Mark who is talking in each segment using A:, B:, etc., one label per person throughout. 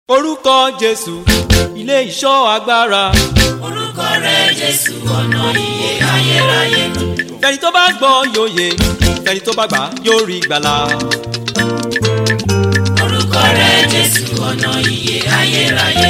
A: orúkọ jésù ilé ìṣọ́ agbára
B: orúkọ rẹ̀ jésù ọ̀nà ìyè ayérayé
A: fẹni tó bá gbọ́ yóò yè fẹni tó bá gbà yóò rí gbàlà
B: orúkọ rẹ̀ jésù ọ̀nà ìyè ayérayé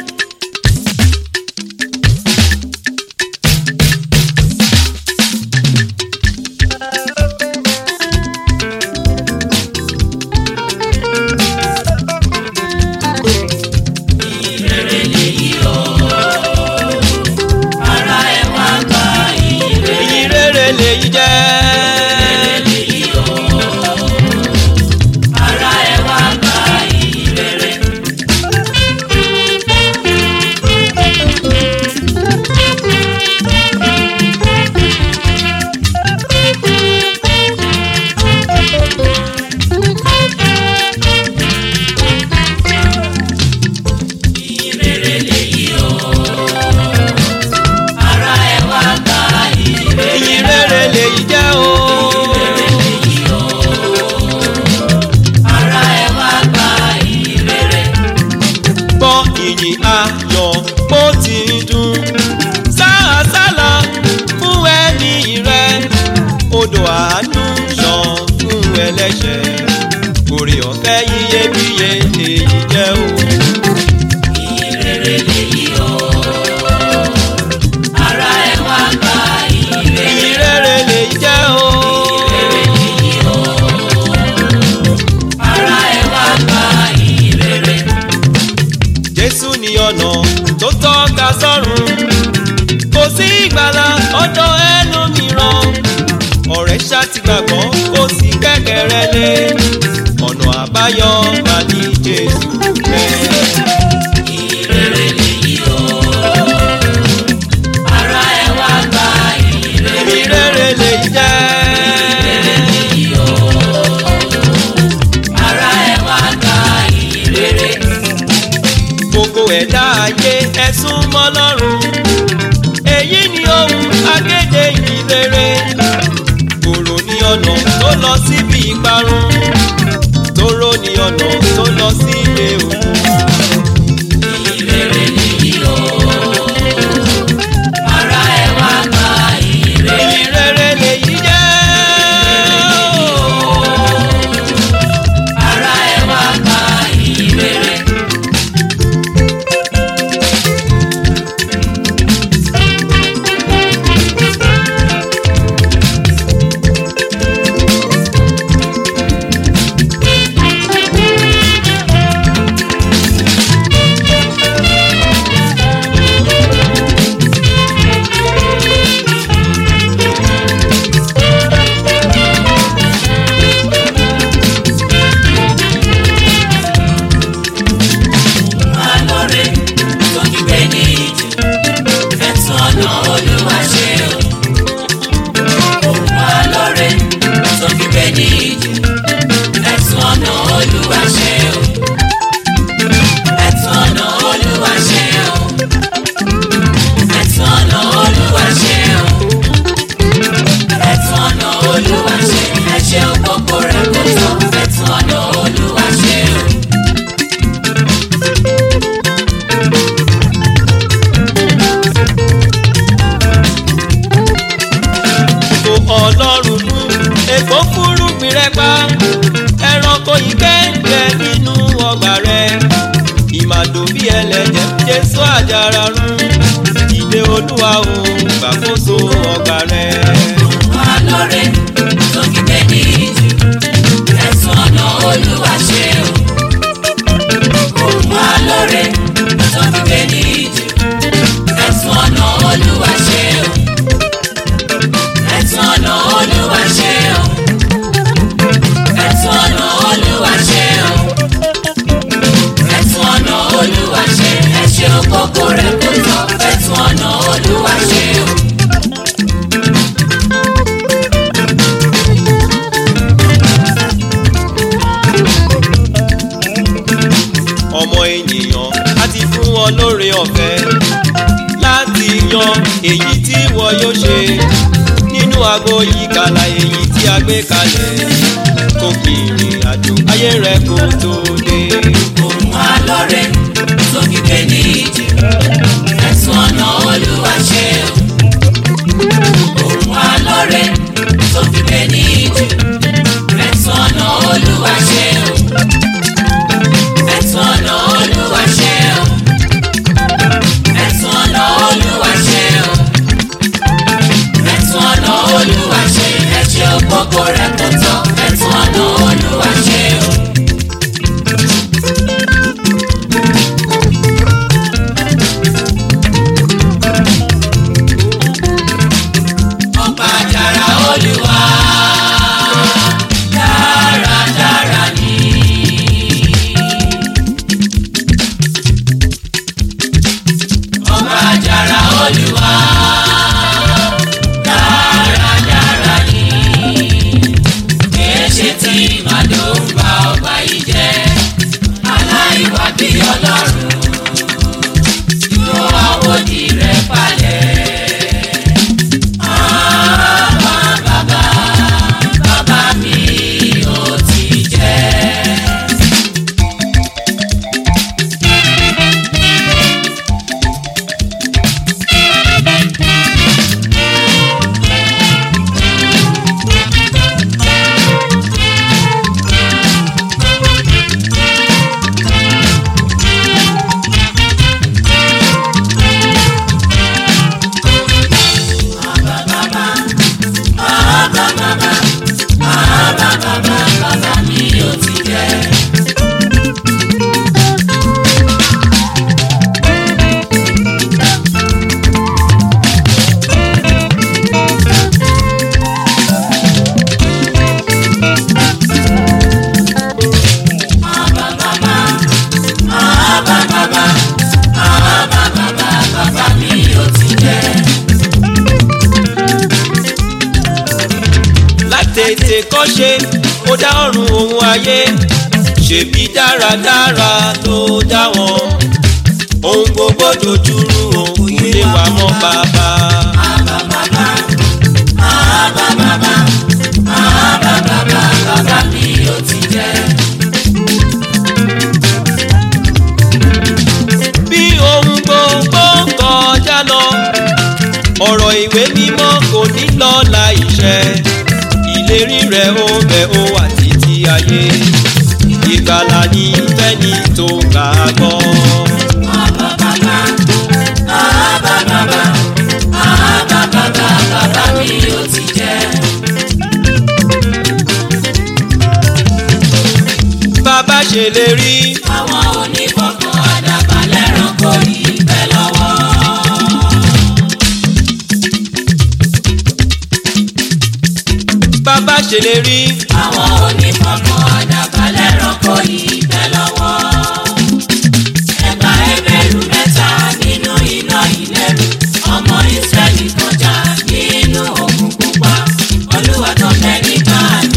B: ìrere lèyí o ara ẹ̀ wá gba ìrere
A: ìyìn rere lèyí jẹ́
B: lèyí o ara ẹ̀ wá gba ìrere. ìrere lèyí o ara ẹ̀ wá gba ìrere
A: ìyìn rere lèyí jẹ́ o
B: lèyí o ara ẹ̀ wá gba ìrere.
A: gbọ́ ìyìn ayọ̀ bó ti ń dún sáàsálà fún ẹni rẹ odò àánú ṣàn fún ẹlẹ́ṣẹ̀ orí ọ̀fẹ́ iyebíye èyí jẹ́ o.
B: ìrere lèyí o ara ẹ̀ wá gba ìrere
A: ìyìn rere lèyí jẹ́ o.
B: lèyí o ara ẹ̀ wá gba ìrere.
A: jésù ní ọ̀nà tó tọ́ka sọ́run kò sí ìgbàlà ọ̀dọ̀ ẹlòmíràn ọ̀rẹ́ ṣàtìgbàgbọ́ kò sí kẹ́kẹ̀rẹ́ lé ọ̀nà àbáyọ mà ní jésù rẹ̀.
B: ìrere lèyí o ara ẹ̀ wá gba ìrere
A: ìyìn rere lèyí jẹ́.
B: lèyí o ara ẹ̀ wá gba ìrere.
A: gbogbo ẹ̀dá ayé ẹ̀sùn mọ́ lọ́rùn èyí ni ohun akéde ìrere kòrò ní ọ̀nà tó lọ síbi ìparun tóró ní ọ̀nà tó lọ sí ilé òkú
B: ìrere lèyí o ara ẹ̀ wá gba ìrere.
A: ìrere lèyí jẹ́
B: ara ẹ̀ wá gba ìrere. alóore tó kígbe ní ìjù ẹ̀tún ọ̀nà olúwa ṣe o. òun alóore tó kígbe ní ìjù ẹ̀tún ọ̀nà olúwa ṣe o. ẹ̀tún ọ̀nà olúwa ṣe o. ẹ̀tún ọ̀nà olúwa ṣe o. ẹ̀tún ọ̀nà olúwa ṣe ẹ̀ṣẹ̀ òpópó rẹ̀ kò tọ́ ẹ̀tún ọ̀nà olúwa ṣe o.
A: kò ọlọ́run mú èkó fúrúgbìn rẹ pa ẹranko ìkẹ́ǹkẹ́ nínú ọgbà rẹ ìmàdò bí ẹlẹ́jẹ̀ jésù àjàrà rún ìdè olúwa ò gbàkóso ọgbà rẹ.
B: alóore tó kígbe ní ìjù ẹ̀sùn ọ̀nà olúwa ṣe o. òun alóore tó kígbe ní ìjù ẹ̀sùn ọ̀nà olúwa ṣe o. ẹ̀sùn ọ̀nà olúwa ṣe o. ẹ̀sùn ọ̀nà olúwa ṣe o. ẹ̀sùn ọ̀nà olúwa ṣe ẹ̀ṣẹ̀ òkòkò rẹ̀ kò tọ́ ẹ̀sùn ọ̀nà olúwa ṣe o.
A: ọmọ ènìyàn á ti fún wọn lóore ọ̀fẹ́ láti yan èyí tí wọ́n yóò ṣe nínú aago ìkàlà èyí tí a gbé kalẹ̀ kó fi ìrìn àjò ayé rẹ kó tó dé.
B: òun á lọ́rẹ̀ bàbá bàbá bàbá mi ó ti jẹ́.
A: látètè kọ́ṣe ó dá ọ̀run òun ayé ṣèbí dáradára ló dá wọn ohun gbogbo dojúrú òun kò lè wà mọ́ bàbá.
B: bàbá bàbá bàbá bàbá bàbá bàbá bàbá mi ó ti jẹ́.
A: bí ohun gbogbo ń kọjá lọ ọ̀rọ̀ ìwé mímọ́ kò ní lọ láìṣẹ ìlérí rẹ̀ ó bẹ̀ ó wà títí ayé ìgbàlà ní fẹ́ni tó gbà á gbọ́.
B: bàbá bàbá bàbá bàbá bàbá bàbá bàbá mi ó ti jẹ́.
A: bàbá ṣèlérí
B: àwọn onífọ̀kàn àdàbà lẹ́ranko yìí bẹ́ lọ́wọ́.
A: bàbá ṣèlérí
B: àwọn onífọ̀kàn àdàbà lẹ́ranko yìí bẹ́ lọ́wọ́. ẹ̀bà ẹgbẹ̀rú mẹ́ta nínú iná ìlẹ́rù ọmọ ìsírẹ́lì kọjá nínú òkun pupa olúwa tó bẹ ní báàmì.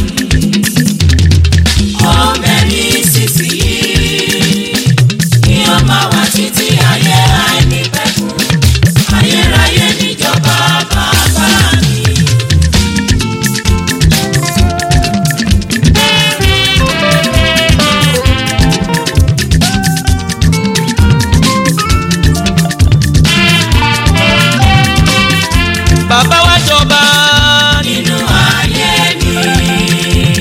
B: ọbẹ̀ ní sísì yìí kí ó máa wá títí ayé àìnípẹ̀kun ayérayé níjọba bàbá mi.
A: bàbá wa jọba
B: nínú ayé mi.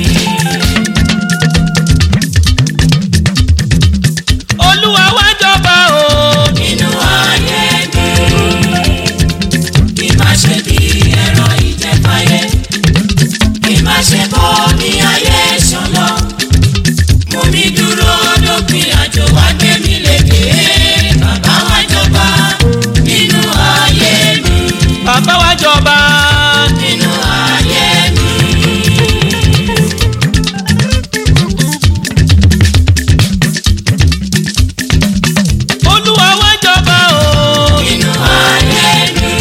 A: olúwa wa jọba o
B: nínú ayé mi. kí má ṣe bí ẹ̀rọ ìjẹ̀fáyé. kí má ṣe bọ́ ní ayé ṣọlọ. mú mi dúró dópin àjò wá gbé mi lékè. bàbá wa jọba nínú ayé mi.
A: bàbá wa jọba
B: nínú ayé mi.
A: olúwa wa jọba o
B: nínú ayé mi.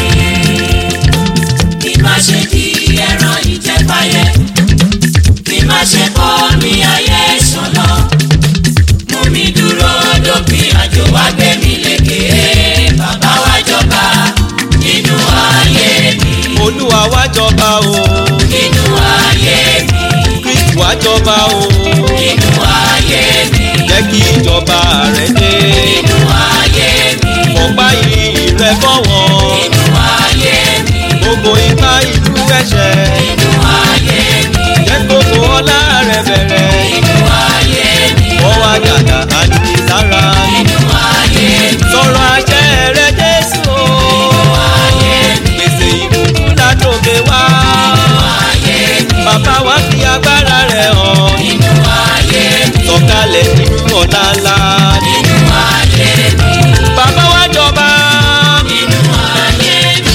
B: kí má ṣe di ẹran ìjẹfáyé. kí má ṣe bọ́ ní ayé ṣọlọ. mú mi dúró dópin àjò wá gbé mi lékè. bàbá wa jọba nínú ayé mi.
A: olúwa wa jọba o
B: nínú ayé mi.
A: kristu wa jọba o
B: nínú ayé mi.
A: jẹ́ kí ìjọba rẹ̀ dé
B: nínú ayé mi.
A: ọ̀pá ìrìn rẹ̀ fọ́wọ́n
B: nínú ayé mi.
A: gbogbo ipá ìlú ẹ̀ṣẹ̀
B: nínú ayé mi.
A: jẹ́ gbogbo ọlá rẹ̀ bẹ̀rẹ̀
B: nínú ayé mi.
A: ọwọ́ àgàgà àti lára
B: nínú ayé mi.
A: sọ̀rọ̀ àṣẹ rẹ̀ jésù o
B: ayé mi.
A: gbèsè ìbùkún látòkè wá
B: ayé mi.
A: bàbá wa fi agbára rẹ̀ hàn
B: nínú ayé mi.
A: sọ̀kalẹ̀ nínú ọ̀la ńlá
B: nínú ayé mi.
A: bàbá wa jọba
B: nínú ayé mi.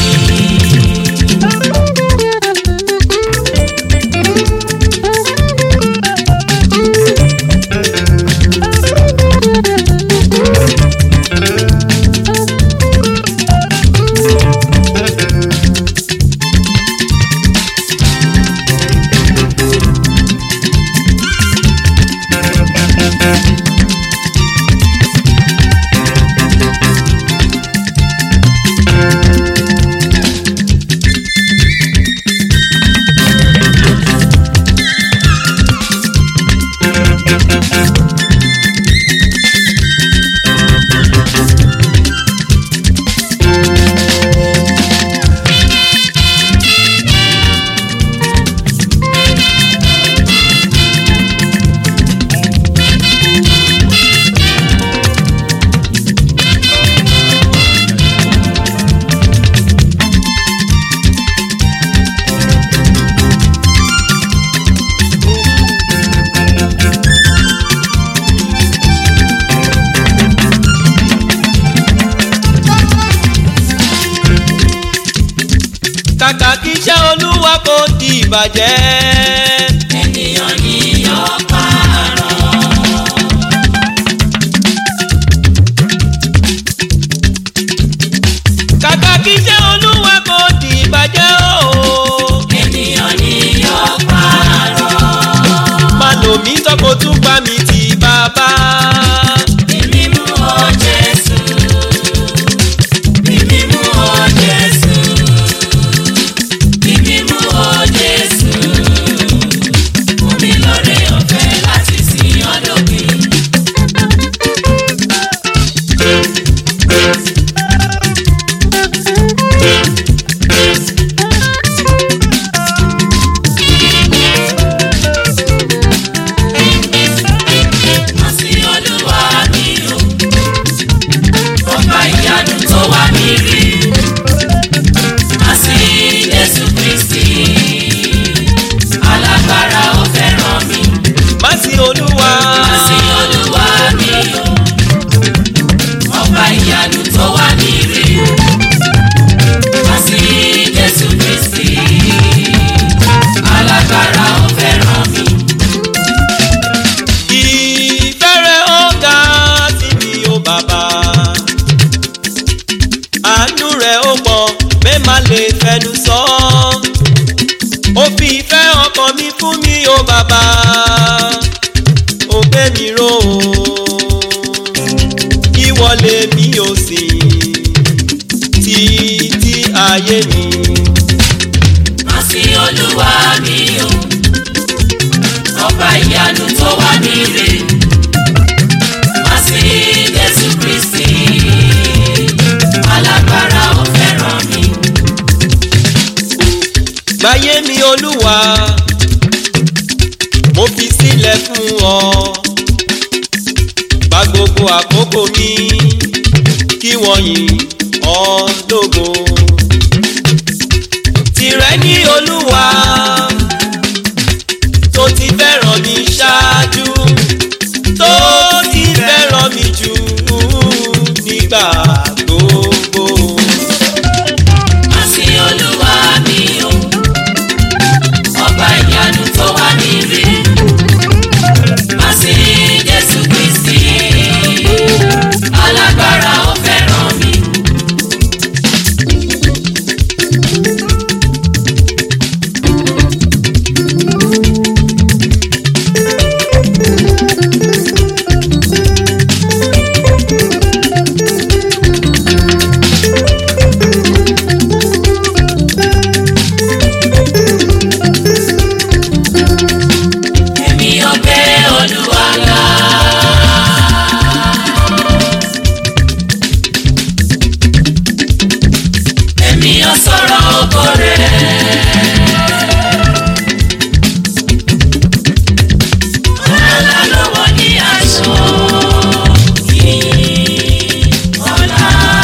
A: kàkà kí iṣẹ́ olúwa kò di ìbàjẹ́
B: ènìyàn ni yóò pààrọ̀.
A: ìwọ lèmi ò sìn títí ayé mi.
B: Má sí olúwa mi o, ọba ìyanu tó wá mi rè. Má sí Jésù Kristi, alágbára ó fẹ́ràn mi.
A: gbáyé mi olúwa mo fi sílẹ̀ fún ọ gba gbogbo àkókò mi kí wọ́n yìn ọ́ lógo tìrẹ ní olúwa tó ti fẹ́ràn mi ṣáájú tó ti fẹ́ràn mi jù nígbà gbogbo.
B: Má sí olúwa mi o, ọba ìyanu tó wá mi rè. Má sí Jésù Kristi, alágbára ó fẹ́ràn mi. Èmi ò gbé Olúwa ga. Èmi ò sọ̀rọ̀ ògo rẹ̀. Ọlá lọ́wọ́ ní aṣọ yìí. Ọlá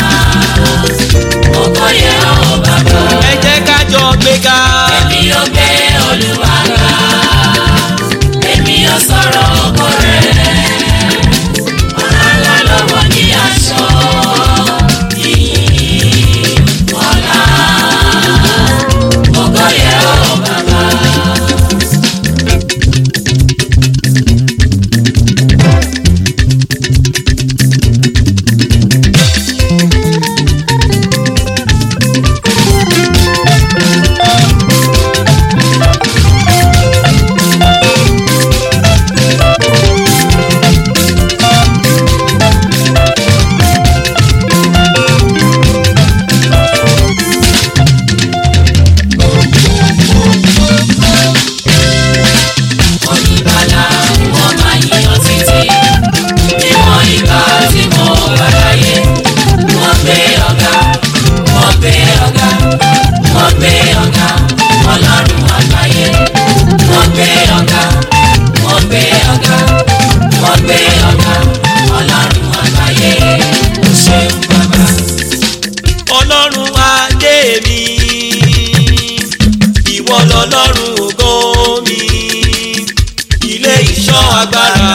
B: ògo yẹ ọ́ bàbá.
A: ẹ jẹ́ ká jọ gbéga.
B: Èmi ò gbé Olúwa ga. Èmi ò sọ̀rọ̀ ògo rẹ̀. Ọlá lọ́wọ́ ní aṣọ yìí. Ọlá ògo yẹ ọ́ bàbá. Olùgbàlà wọ́n máa yíyan títí. Níwọ̀n ìgbà tí mo wà láyé. Wọ́n gbé ọ̀gá, wọ́n gbé ọ̀gá, wọ́n gbé ọ̀gá. Ọlọ́run àgbáyé. Wọ́n gbé ọ̀gá, wọ́n gbé ọ̀gá, wọ́n gbé ọ̀gá. Ọlọ́run àgbáyé. Ó ṣeun bàbá.
A: ọlọ́run adé mi ìwọ lọ́lọ́run ògo mi ilé ìṣọ́ agbára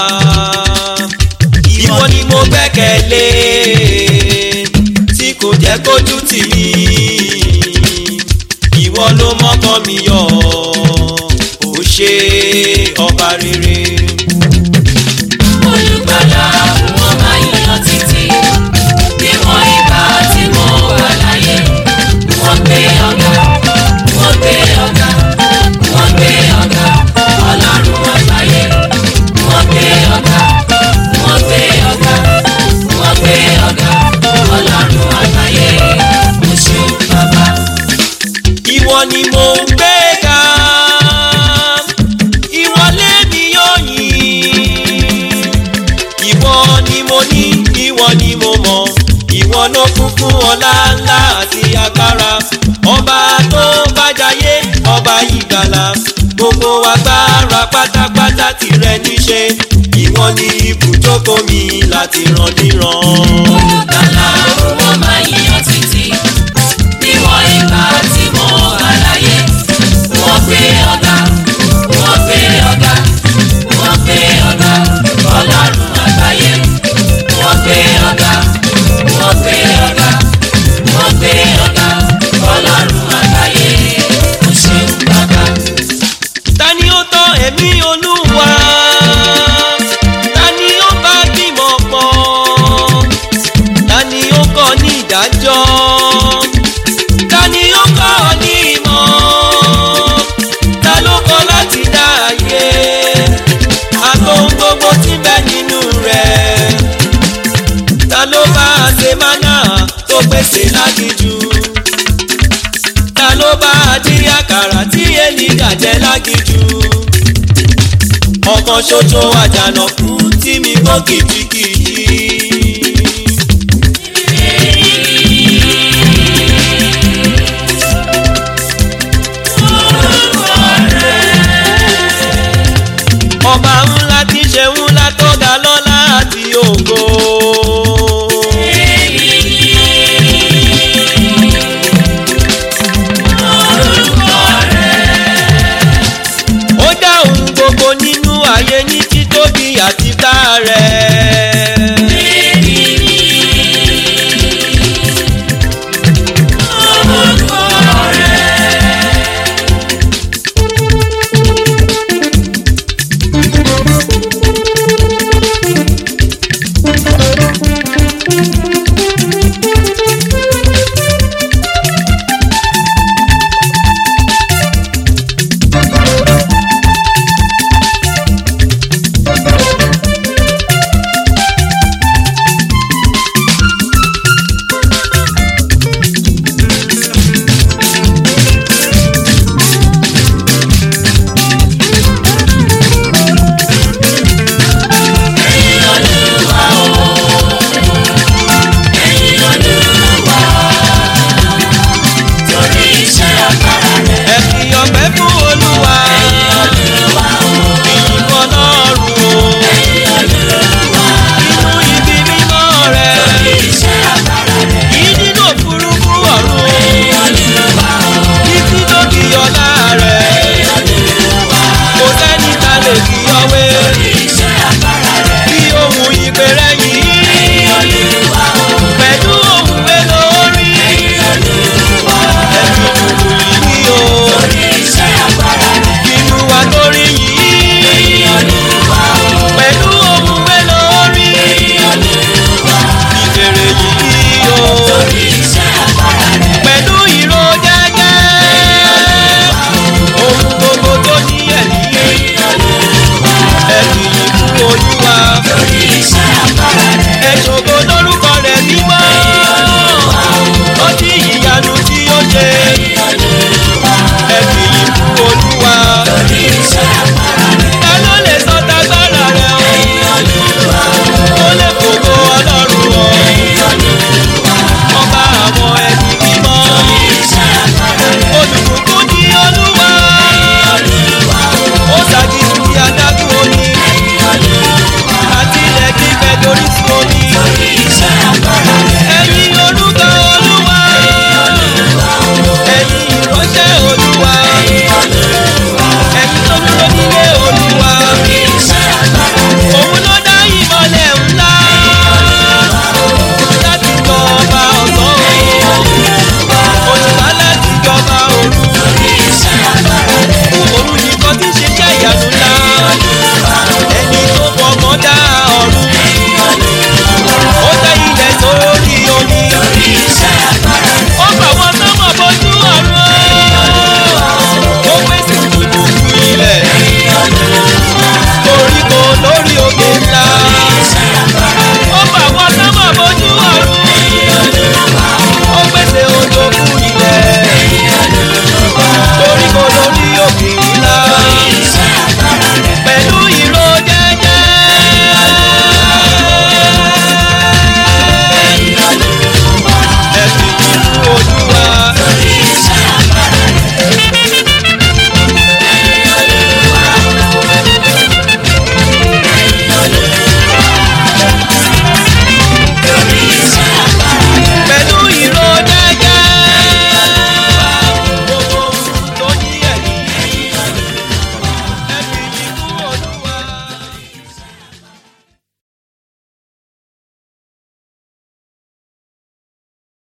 A: ìwọ ni mo gbẹ́kẹ̀lé tí kò jẹ́ kójú tì mí ìwọ ló mọ́kàn mi yọ̀ ó ṣe ọba rere.
B: olùgbàlà wọn máa yíyan títí níwọ̀n ìgbà tí mo wà láyé wọ́n gbé ọ̀gá wọ́n gbé ọ̀gá wọ́n gbé ọ̀gá ọlọ́run àgbáyé wọ́n gbé ọ̀gá wọ́n gbé ọ̀gá wọ́n gbé ọ̀gá ọlọ́run àgbáyé mo ṣe bàbá.
A: ìwọ ni mo ń gbé ga ìwọ lèmi yóò yìn ìwọ ni mo ní ìwọ ni mo mọ̀ ìwọ ló kún fún ọlá ńlá àti agbára ọba tó bá jayé ọba ìgbàlà gbogbo agbára pátápátá tìrẹ níṣe ìwọ ni ibùjókòó mi láti ràn níran.
B: olùgbàlà wọn máa yíyan títí níwọ̀n ìgbà tí mo wà láyé wọ́n gbé ọ̀gá wọ́n gbé ọ̀gá wọ́n gbé ọ̀gá ọlọ́run àgbáyé wọ́n gbé ọ̀gá wọ́n gbé ọ̀gá wọ́n gbé ọ̀gá ọlọ́run àgbáyé ó ṣeun bàbá.
A: ta ni ó tọ́ ẹ̀mí olúwa ta ni ó bá bímọ pọ̀ ta bàjẹ́ lágìjú ọ̀kan ṣoṣo àjànàkú tí mi gbọ́ kìjikìji. ọba ńlá tí ṣe ńlá tó ga lọ́lá àti ògo. ó dá ohun gbogbo nínú ayé ní títóbi àti tá rẹ̀.